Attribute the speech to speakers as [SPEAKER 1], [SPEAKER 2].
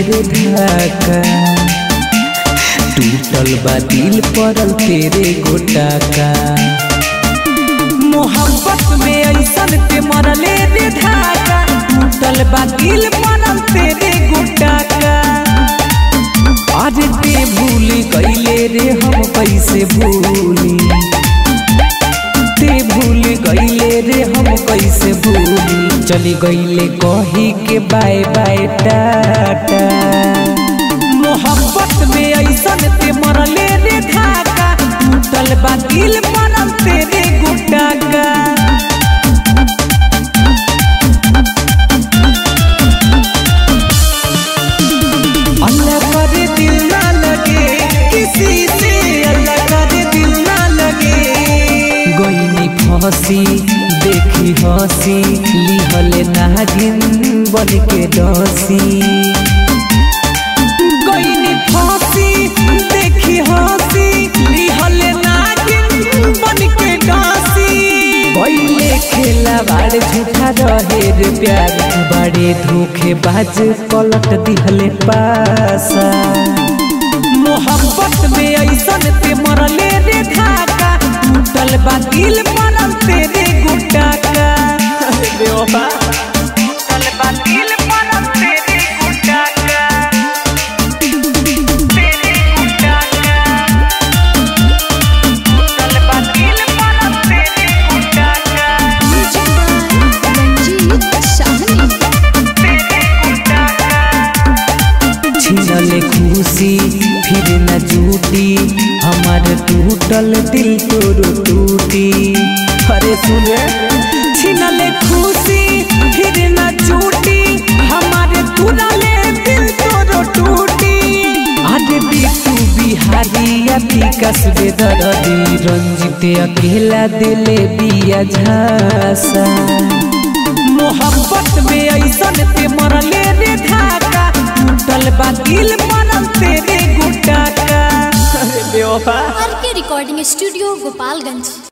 [SPEAKER 1] रे ढाका टूटल बा दिल पड़ल तेरे गोटा का मोहब्बत में ऐसन के मरले रे धागा टूटल बा दिल पड़ल तेरे गोटा का अरे ते भूल गईले रे हम कैसे भूली ते भूल गईले रे हम कैसे भूली चली गईले कही के बाय बाय टाटा मोहब्बत में ऐसन ते मरले रे धागा टूटल बा दिल पड़ल तेरे गोटा का अल्लाह करे दिल ना लगे किसी से अल्लाह करे दिल ना लगे गोइनी फंसी देखी हंसी लिहले नागिन बन के डसी गोइनी फंसी देखी हंसी लिहले नागिन बन के डसी पहले खेला बाड़ झूठा रहे रे प्यार बड़े धोखेबाज पलट दिहले पासा मोहब्बत में ऐसन ते मरले रे धागा टूटल बा दिल पड़ल तेरे गोटा का अरे बेवफा टूटल बा दिल पड़ल तेरे गोटा का तेरे गोटा का टूटल बा दिल पड़ल तेरे गोटा का
[SPEAKER 2] रंजीत शाहनी
[SPEAKER 1] छीनले खुशी फिर न जूटी हमार टूटल दिल तोरो टूटी अरे सुने छीनले खुशी फिर न जूटी हमार टूटले दिल तोरो टूटी आगे बिटू बिहारी या विकास बेदरदी रंजित अकेला दिले बिया झासा मोहब्बत में ऐसन ते मरले रे धागा टूटल बा दिल पड़ल तेरे गोटा का अरे बेवफा
[SPEAKER 2] आर के रिकॉर्डिंग स्टूडियो गोपालगंज